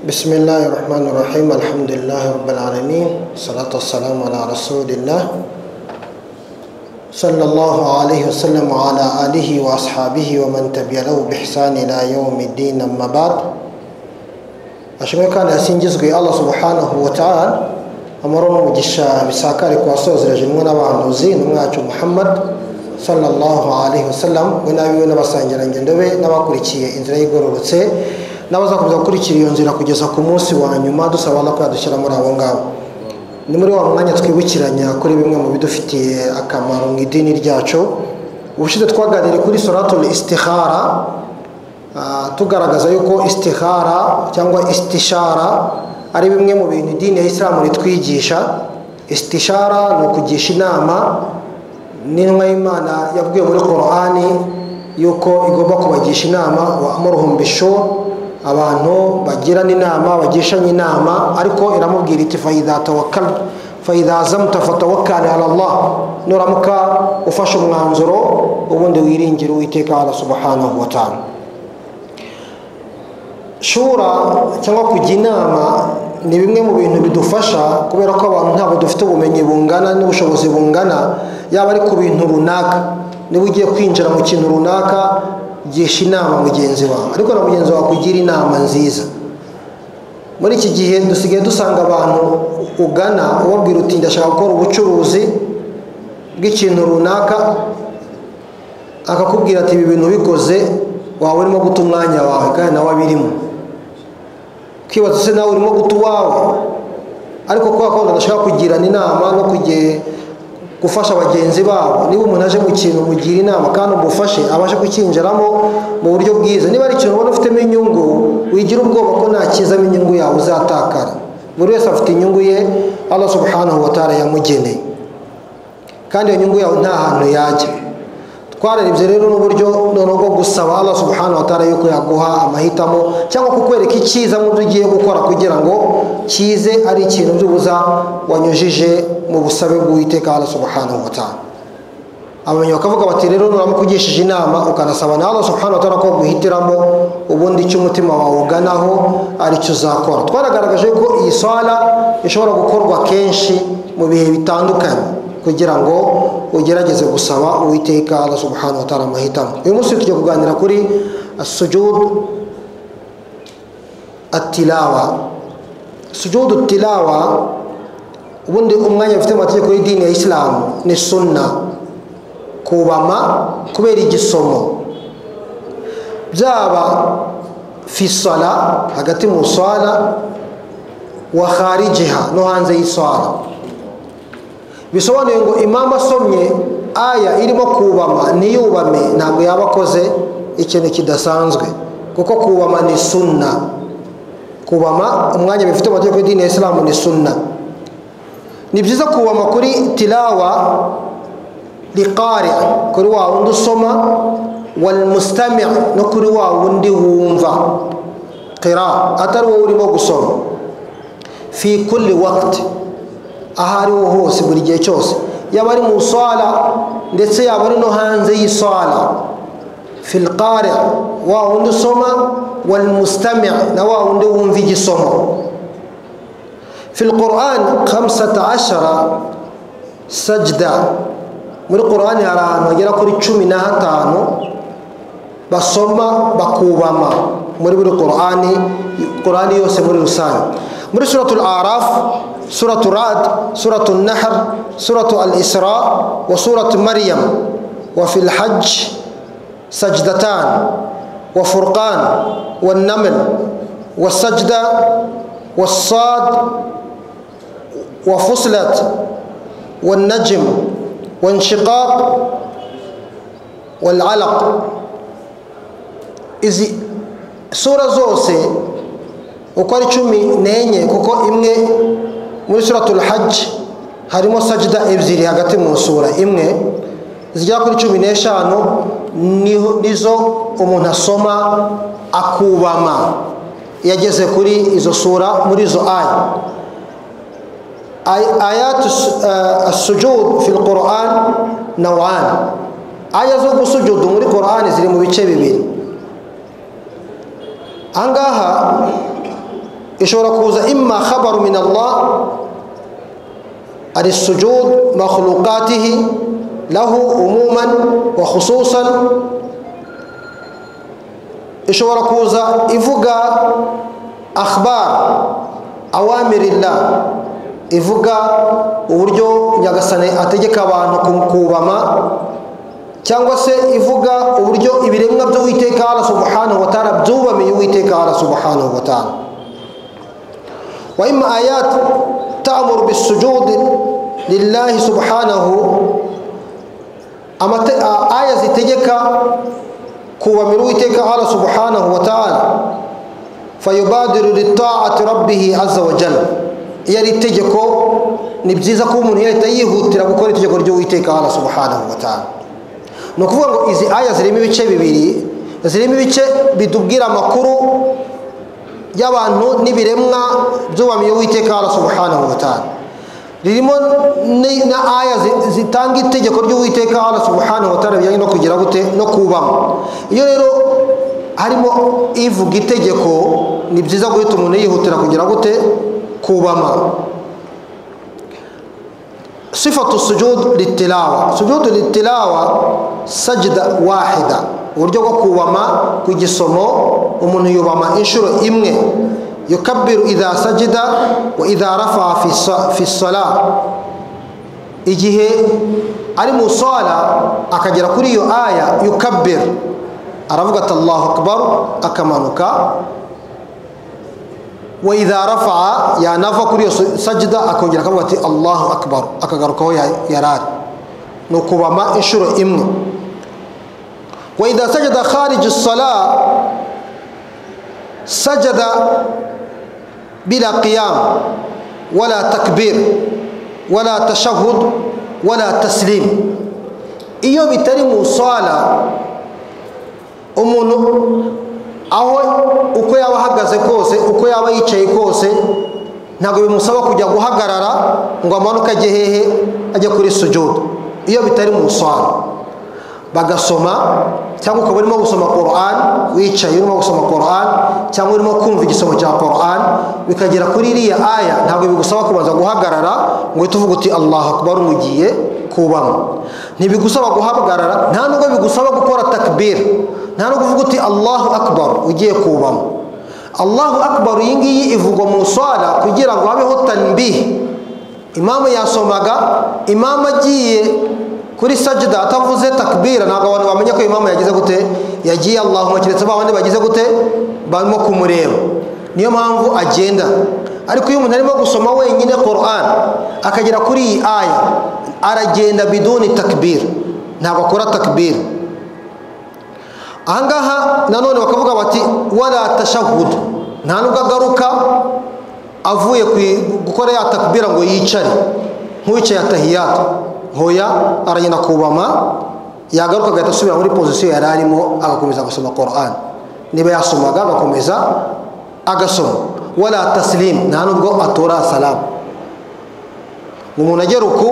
بسم الله الرحمن الرحيم الحمد لله رب العالمين الصلاة والسلام على رسول الله صلى الله عليه وسلم وعلى آله وأصحابه ومن تبعه بإحسان إلى يوم الدين أما بعد ashimwe kandi yasingizwe allah subhanahu wa ta'ala amahoro n'umugisha bisakare ku wasozereje imwe n'abahanuzi n'umwacu muhammad sallallahu alaihi wasallam we n'abiwe n'abasangirangendo be n'abakurikiye inzira y'igororotse n'abazakomeza gukurikira iyo nzira kugeza ku munsi wa nyuma dusaba no kuyadushyira muri abo ngabo ni muri wa mwanya twibukiranya kuri bimwe mu bidufitiye akamaro mu idini ryacu ubushize twaganiriye kuri suratul istihara tugaragaza yuko istihara cyangwa istishara ari bimwe mu bintu idini ya isilamu ritwigisha istishara ni ukugisha inama n'intumwa y'imana yabwiye muri korani yuko igomba kubagisha inama wa amuruhumbisho abantu bagirana inama bagishanya inama ariko iramubwira iti fayida zamta fatawakani ala allah nuramuka ufashe umwanzuro ubundi wiringire uwiteka ala subhanahu wa ta'ala shura cyangwa kujya inama ni bimwe mu bintu bidufasha kubera ko abantu ntabwo dufite ubumenyi bungana n'ubushobozi bungana yaba ari ku bintu runaka niba ugiye kwinjira mu kintu runaka gisha inama mugenzi wawe ariko na mugenzi wawe kugira inama nziza muri iki gihe dusigaye dusanga abantu ugana ubabwira uti ndashaka gukora ubucuruzi bw'ikintu runaka akakubwira ati ibi bintu bikoze waba urimo guta umwanya wawe kandi nawe abirimo ukibaza se nawe urimo guta uwawe ariko kubera ko badashaka kugirana inama no gufasha bagenzi babo niba umuntu aje mu kintu mugira inama kandi umufashe abashe kukinjiramo mu buryo bwiza niba ari ikintu ubona ufitemo inyungu wigira ubwoba ko nta kizamo inyungu yawe uzatakara buri wese afite inyungu ye Allah subhanahu wa ta'ala yamugeneye kandi iyo nyungu yawe nta hantu yajya twararebye rero n'uburyo noneho bwo gusaba Allah subhanahu wa ta'ala yuko yaguha amahitamo cyangwa kukwereka icyiza mu byo ugiye gukora kugira ngo kize ari ikintu by'ubuza wanyujije mu busabe bw'uwiteka Allah subhanahu wa ta'ala abamenya bakavuga bati rero nuramukugishije inama ukanasaba na Allah subhanahu wa ta'ala ko guhitiramo ubundi icyo umutima wawe uganaho aricyo uzakora twaragaragaje ko iyi sala ishobora gukorwa kenshi mu bihe bitandukanye kugira ngo ugerageze gusaba uwiteka Allah subhanahu wa ta'ala amahitamo uyu munsi tujya kuganira kuri sujudu atilawa sujudu tilawa ubundi umwanya bafite amategeko y'idini ya isilamu ni sunna kubama kubera igisomo byaba fisala hagati mu swala wa kharijiha no hanze y'iswala bisobanuye ngo imamu asomye aya irimo kubama niyubame ntabwo yaba akoze ikintu kidasanzwe kuko kubama ni sunna kubama umwanya bifite amategeko y'idini ya isilamu ni sunna ni byiza kubama kuri tilawa riqari kuri wa wundi usoma walmustami no kuri wa wundi wumva qira atari wowe urimo gusoma fi kulli wakiti aho ari ho hose buri gihe cyose yaba ari mu swala ndetse yaba ari no hanze y'iswala filqari wa wundi usoma walmustami na wa wundi wumva igisomo filquran khamsata ashara sajda muri qurani hari ahantu hagera kuri cumi na hatanu basoma bakubama muri buri qurani qurani yose muri rusange muri suratul arafu suratu rad suratu nahar suratu al isra wa suratu maryam wa fil hajj sajdatan wa furqan wa naml wa sajda wa sad wa fusilat wa najm wa inshiqaq wal alaq izi sura zose uko ari cumi n'enye kuko imwe muri suratul hajj harimo sajida ebyiri hagati mu sura imwe zigera kuri cumi n'eshanu nizo umuntu asoma akubama iyo ageze kuri izo sura muri izo aya ayat sujud fil quran nawan aya zo gusujudu muri quran ziri mu bice bibiri ahangaha ishobora kuza imma khabaru min allah ari sujud makhlukatihi lahu umuman wa khususan ishobora kuza ivuga akhbar awamirillah ivuga uburyo nyagasani ategeka abantu kubama cyangwa se ivuga uburyo ibiremwa by'uwiteka ala subhanahu wa ta'ala byubamiye uwiteka ala subhanahu wa ta'ala wa imma ayat ta'muru bisujud lillahi subhanahu amate a- aya zitegeka kubamira uwiteka ala subhanahu wa ta'ala fayubadiru litaati rabbihi azza wa jalla iyo ari itegeko ni byiza ko umuntu yahita yihutira gukora itegeko ry'uwiteka ala subhanahu wa ta'ala ni ukuvuga ngo izi aya zirimo ibice bibiri zirimo ibice bitubwira amakuru y'abantu n'ibiremwa byubamiye uwiteka ala subhanahu wa ta'ala ririmo ni- na aya zi- zitanga itegeko ry'uwiteka ala subhanahu wa ta'ala bijyanye no kugira gute no kubamo iyo rero harimo ivuga itegeko ni byiza guhita umuntu yihutira kugira gute kubama صفة السجود للتلاوة سجود للتلاوة سجدة واحدة uburyo bwo kubama ku gisomo umuntu yubama inshuro imwe yukabbiru idha sajida wa idha rafaa fi sa- fi sala igihe ari mu sala akagera kuri iyo aya yukabbir aravuga ati allahu akbar akamanuka wa idha rafaa yanava kuri iyo sajida akongera akavuga ati allahu akbar akagarukaho ya- yarari ni ukubama inshuro imwe wa idha sajada khariji sala sajada bila qiyam wala takbir wala tashahud wala taslim iyo bitari mu sala umuntu aho uko yaba ahagaze kose uko yaba yicaye kose ntabwo bimusaba kujya guhagarara ngo amanuke ajye hehe ajya kuri sujudu iyo bitari mu muswaro bagasoma cyangwa ukaba urimo gusoma Quran wicaye urimo gusoma Quran cyangwa urimo kumva igisomo cya Quran bikagera kuri iriya aya ntabwo bigusaba kubanza guhagarara ngo uhite uvuge uti Allahu Akbar ugiye kubamo ntibigusaba guhagarara nta nubwo bigusaba gukora takbir nta nubwo uvuga uti Allahu Akbar ugiye kubamo Allahu Akbar iyi ngiyi ivugwa mu swala kugira ngo habeho tanbihi imamu yasomaga imamu agiye kuri sajida atavuze takbira ntabwo abantu bamenya ko imamu yagize gute yagiye allahumma keretse ba bandi bagize gute barimo kumureba niyo mpamvu agenda ariko iyo umuntu arimo gusoma wenyine Quran akagera kuri iyi aya aragenda biduni takbir ntabwo akora takbir ahangaha nanone bakavuga bati wala tashahud nta nubwo agaruka avuye ku- gukora ya takbira ngo yicare nk'uwicaye atahiyatu nkoya aragenda kubama yagaruka agahita asubira muri pozisiyo yari arimo agakomeza gusoma Quran niba yasomaga agakomeza agasoma wala taslim nta nubwo atora salamu umuntu agera uku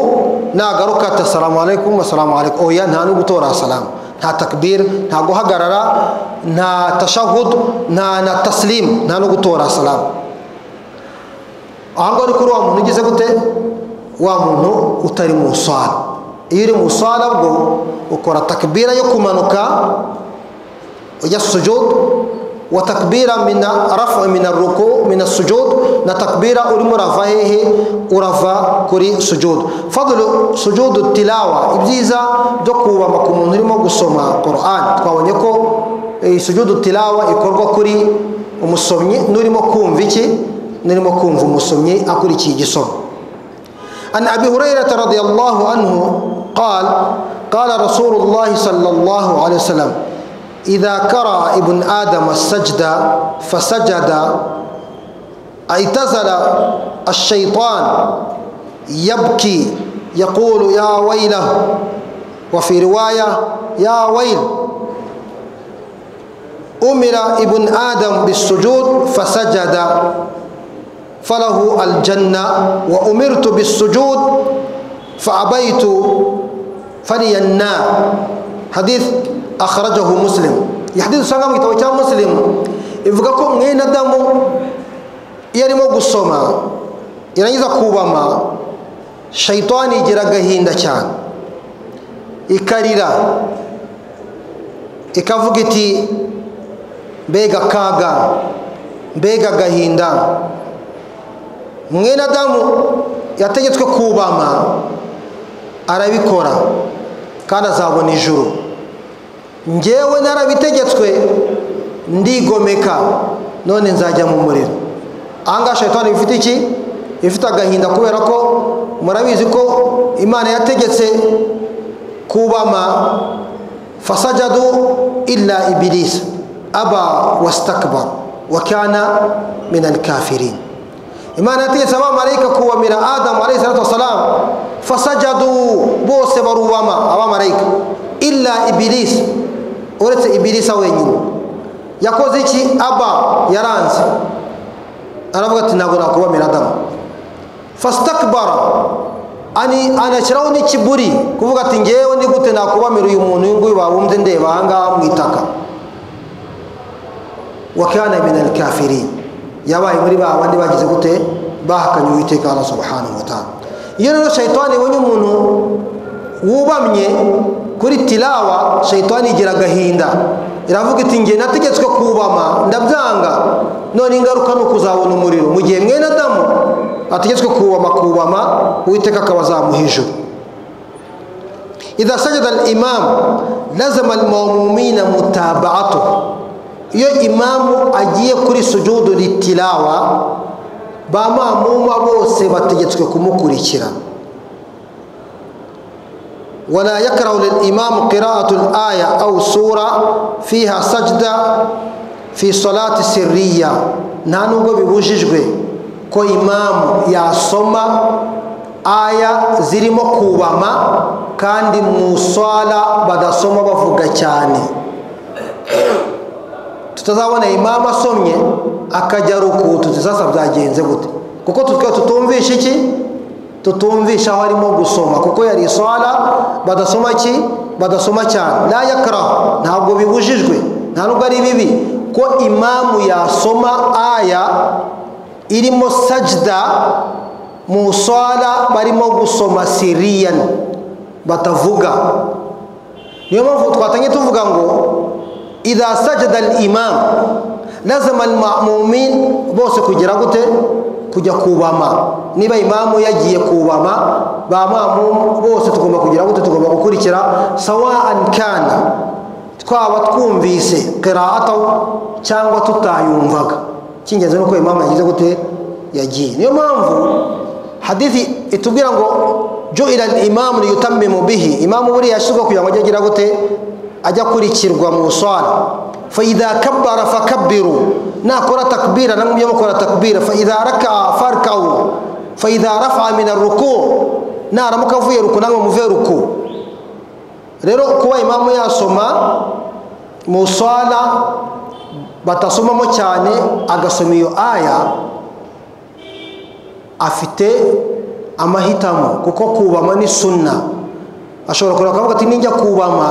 nagaruka ati asalamu alaikum asalamu alaikum oya nta no gutora salamu nta takbir nta guhagarara nta tashahud nta na taslim nta no gutora salamu ahangaha ari kuri wa muntu ugize gute wa muntu utari mu swala iyo uri mu swala bwo ukora takbira yo kumanuka ujya sujud wa takbira mina rafa mina ruku mina sujud na takbira urimo urava hehe urava kuri sujud fadlu sujud tilawa ibyiza byo kubama ku muntu urimo gusoma Quran twabonye ko eh, sujud tilawa ikorwa kuri umusomyi n'urimo kumva iki نرمى كون في مسلمي أقول شيء جسم عن أبي هريرة رضي الله عنه قال قال رسول الله صلى الله عليه وسلم إذا كرى ابن آدم السجدة فسجد اعتزل الشيطان يبكي يقول يا ويله وفي رواية يا ويل أمر ابن آدم بالسجود فسجد فله الجنة وأمرت بالسجود فأبيت فلي النار حديث أخرجه مسلم يحدث سنة مكتوى مسلم إذا كنت adamu iyo arimo gusoma yarangiza kubama shayitani igira agahinda cyane ikarira ikavuga iti mbega akaga mbega agahinda mwene adamu yategetswe kubama arabikora kandi azabona ijuru ngewe narabitegetswe ndigomeka none nzajya mu muriro ahangaha shayitani bifite iki ifite agahinda kubera ko murabizi ko imana yategetse kubama fasajadu illa ibirisa aba wasitakabara wakana minani kafirini imana yategetse abamarayika kubamira adamu alayhi salatu wasalamu fasajadu bose barubama abamarayika illa ibirisa uretse ibirisa wenyine yakoze iki aba yaranze aravuga ati ntabwo nakubamira adamu fasitakibara anashyiraho n'ikiburi kuvuga ati ngewe ni gute nakubamira uyu muntu uyu nguyu wabumbye ndeba ahangaha mu itaka wakana minani kafiri yabaye muri ba bandi bagize gute bahakanye uwiteka Allah subhanahu wa ta'ala iyo rero shayitani ibonye umuntu wubamye kuri tilawa shayitani igira agahinda iravuga iti nge nategetswe kubama ndabyanga none ingaruka ni ukuzabona umuriro mu gihe mwene adamu ategetswe kubama kubama uwiteka akaba azamuha ijuru idha sajada al imam lazima al mumumina mutaba'atu iyo imamu agiye kuri sujudu ritilawa ba mamuma bose bategetswe kumukurikira ولا يكره للإمام قراءة الآية أو سورة فيها سجدة في صلاة سرية نانو ببوجيجوي ko imamu yasoma aya zirimo kubama kandi mu swala badasoma bavuga cyane tutazabona imamu asomye akajya ruku tuti sasa byagenze gute kuko tutwe tutumvisha iki tutumvisha aho arimo gusoma kuko yari iswala badasoma ki badasoma cyane la yakrahu ntabwo bibujijwe nta nubwo ari bibi ko imamu yasoma aya irimo sajda mu swala barimo gusoma siriyani batavuga niyo mpamvu twatangiye tuvuga ngo idha sajada al imam lazima al ma'mumin bose kugera gute kujya kubama niba imamu yagiye kubama ba mamu bose tugomba kugira gute tugomba gukurikira sawa'an kana twaba twumvise qira'ata cyangwa tutayumvaga cy'ingenzi nuko imamu yagize gute yagiye niyo mpamvu hadithi itubwira ngo ju'ila al imamu liyutammimu bihi imamu buriya yashyizwe kugira ngo ajye agira gute ajya akurikirwa mu swala fa idha kabbara fakabbiru nakora takbira namwe mujye mukora takbira fa idha raka'a farka'u fa idha rafa'a min ar-ruku' naramuka avuye ruku namwe muve ruku rero kuba imamu yasoma mu swala batasomamo cyane agasoma iyo aya afite amahitamo kuko kubama ni sunna ashobora kureba akavuga ati ninjya kubama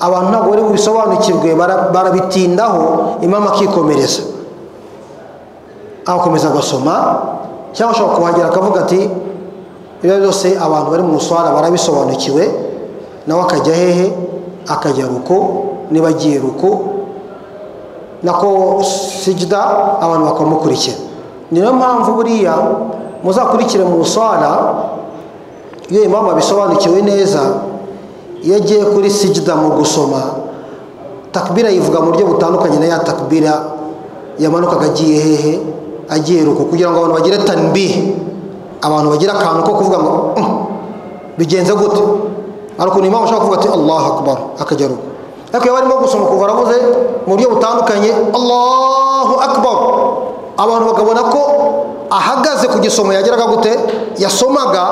abantu ntabwo bari bubisobanukirwe barabitindaho imamu akikomereza agakomeza agasoma cyangwa ashobora kuhagera akavuga ati ibyo byose abantu bari mu muswara barabisobanukiwe nawe akajya hehe akajya ruko niba agiye ruko nako sijida abantu bakamukurikira niyo mpamvu buriya muzakurikire mu muswara iyo imamu abisobanukiwe neza iyo agiye kuri sijida mu gusoma takbira yivuga mu buryo butandukanye na ya takbira yamanukaga agiye hehe agiye ruko kugira ngo abantu bagire tanbi abantu bagire akantu ko kuvuga ngo bigenze gute hari ukuntu impamvu ushobora kuvuga ati allah akbar akajya ruko ariko iyo barimo gusoma kuva aravuze mu buryo butandukanye allahu akbar abantu bakabona ko ahagaze ku gisomo yageraga gute yasomaga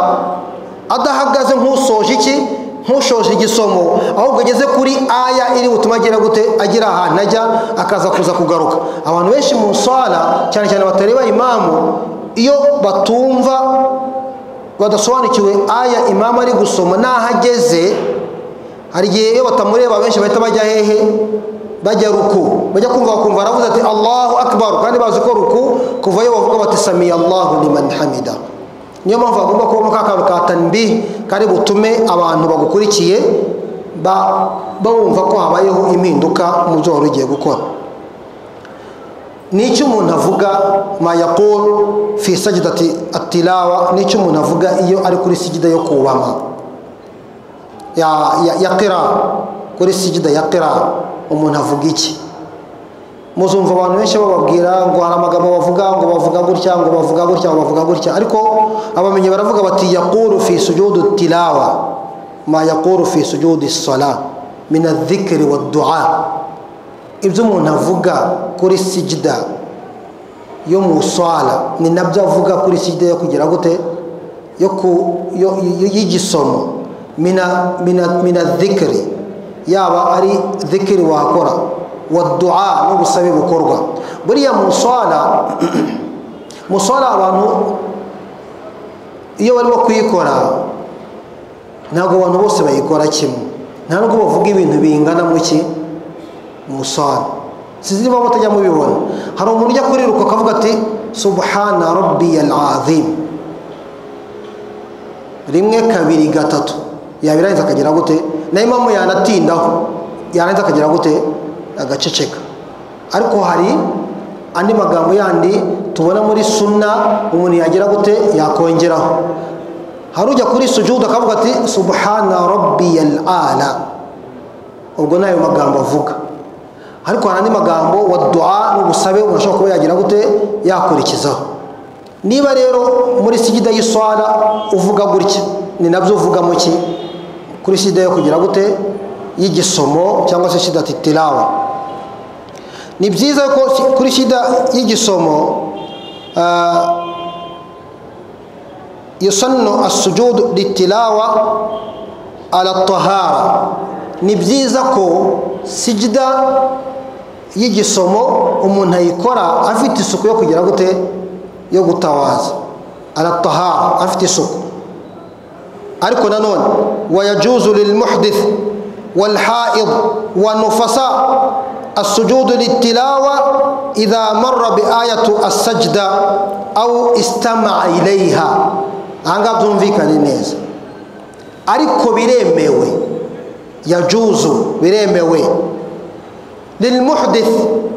adahagaze nk'usoje iki ntushoje igisomo ahubwo ageze kuri aya iri butuma agera gute agira ahantu ajya akaza kuza kugaruka abantu benshi mu nswara cyane cyane batareba imamu iyo batumva badasobanukiwe aya imamu ari gusoma n'aho ageze hari igihe iyo batamureba benshi bahita bajya hehe bajya ruku bajya kumva bakumva aravuze ati allahu akbar kandi bazi ko ruku kuvayo bavuga bati samiya allahu liman hamida niyo mpamvu hagomba kubamo ka kantu ka tanbi kari butume abantu bagukurikiye ba- bumva ko habayeho impinduka mu byo wari ugiye gukora n'icyo umuntu avuga mayakuru fi sajidati atilawa n'icyo umuntu avuga iyo ari kuri sigida yo kubama ya ya- ya kera kuri sigida ya kera umuntu avuga iki muzumva abantu benshi bababwira ngo hari amagambo bavuga ngo bavuga gutya ngo bavuga gutya ngo bavuga gutya ariko abamenyi baravuga bati yakuru fi sujudu tilawa ma yakuru fi sujudu sala min adhikri wa du'a ibyo umuntu avuga kuri sijida yo mu swala ni nabyo avuga kuri sijida yo kugira gute yo ku yo- yo- y'igisomo mina mina mina dhikri yaba ari dhikri wakora wa du'a n'ubusabe bukorwa buriya mu swala mu swala abantu iyo barimo kuyikora ntabwo abantu bose bayikora kimwe nta nubwo bavuga ibintu bingana mu ki mu swala sinzi niba mutajya mubibona hari umuntu ujya kuriruka akavuga ati subhana rabbiyal azim rimwe kabiri gatatu yabirangiza akagira gute nayo impamvu yanatindaho yarangiza akagira gute agaceceka ariko hari andi magambo yandi tubona muri sunna umuntu yagira gute yakongeraho hari ujya kuri sujudu akavuga ati subhana rabbiyal ala ubwo ni ayo magambo avuga ariko hari andi magambo wa du'a n'ubusabe umuntu ashobora kuba yagira gute yakurikizaho niba rero muri sigida y'iswara uvuga gutya ni nabyo uvuga mu ki kuri sida yo kugira gute y'igisomo cyangwa se sida titirawa ni byiza ko si- kuri sida y'igisomo ah, yusannu asujudu litilawa ala tahara ni byiza ko sijida y'igisomo umuntu ayikora afite isuku yo kugira gute yo gutawaza aratahara afite isuku ariko nanone wayajuzu lilmuhdith walhaid wanufasa asujudu litilawa idha marra biayatu asajda au istamaa ilaiha ahangaha byumvikane neza ariko biremewe yajuzu biremewe lilmuhdith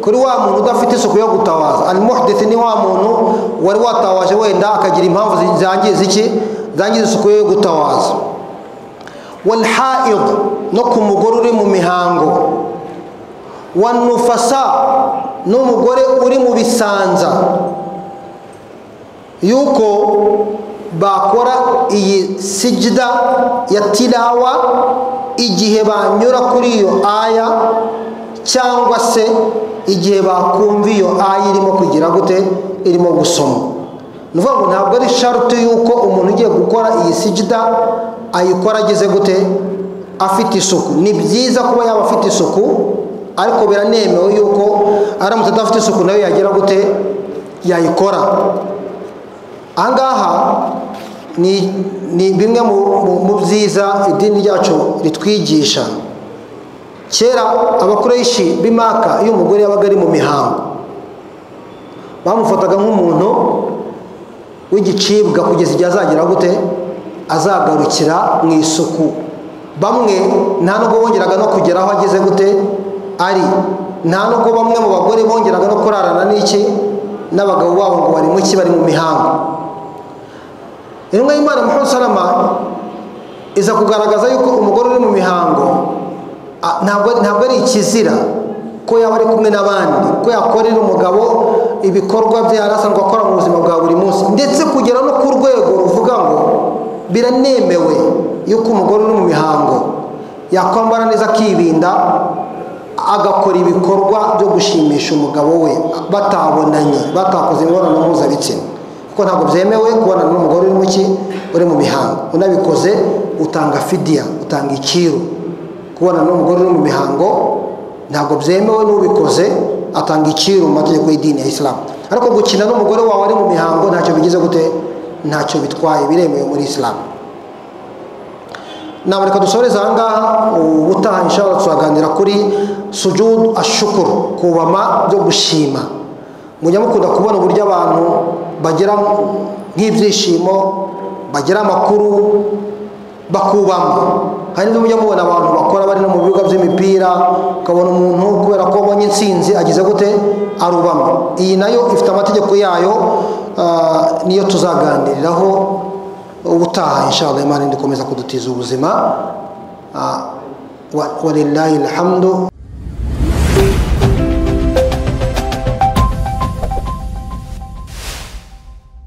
kuri wa muntu udafite isuku yo gutabaza almuhdith ni wa muntu wari watawaje wenda akagira impamvu zi- zangiza iki zangiza isuku yo gutawaza walhaid no ku mugore uri mu mihango wanufasa n'umugore uri mu bisanza yuko bakora iyi sijida ya tirawa igihe banyura kuri iyo aya cyangwa se igihe bakumva iyo aya irimo kugira gute irimo gusoma ni ukuvuga ngo ntabwo ari sharuti y'uko umuntu ugiye gukora iyi sijida ayikora ageze gute afite isuku ni byiza kuba yaba afite isuku ariko biranemewe yuko aramutse adafite isuku nayo yagira gute yayikora ahangaha ni ni bimwe mu- mu- mu byiza idini ryacu ritwigisha kera abakoresha b'imaka iyo umugore yabaga ari mu mihango bamufataga nk'umuntu w'igicibwa kugeza igihe azagera gute azagarukira mu isuku bamwe nta nubwo bongeraga no kugera aho ageze gute ari nta nubwo bamwe mu bagore bongeraga no kurarana n'iki n'abagabo babo ngo bari mu ki bari mu mihango intumwa y'imana muhammad salama iza kugaragaza yuko umugore uri mu mihango a- ntabwo ntabwo ari ikizira ko yaba ari kumwe n'abandi ko yakorera umugabo ibikorwa bye yari asanzwe akora mu buzima bwa buri munsi ndetse kugera no ku rwego ruvuga ngo biranemewe yuko umugore uri mu mihango yakwambara neza akibinda agakora ibikorwa byo gushimisha umugabo we batabonanye batakoze imibonano mpuzabitsina kuko ntabwo byemewe kubonana n'umugore uri mu ki uri mu mihango unabikoze utanga fidiya utanga ikiru kubonana n'umugore uri mu mihango ntabwo byemewe n'ubikoze atanga ikiru mu mategeko y'idini ya isilamu ariko gukina n'umugore wawe ari mu mihango ntacyo bigize gute ntacyo bitwaye biremewe muri isilamu nama reka dusoreze ahangaha ubutaha inshallah tuzaganira kuri sujud ashukuru kubama byo gushima mujya mukunda kubona uburyo abantu bagira nk'ibyishimo bagira amakuru bakubamo hari n'ibyo mujya mubona abantu bakora bari no mu bibuga by'imipira ukabona umuntu kubera ko abonye intsinzi agize gute arubama iyi nayo ifite amategeko yayo ah, niyo tuzaganiriraho ubutaha inshallah imana ikomeza kudutiza ubuzima Ah, wa- walillahi alhamdu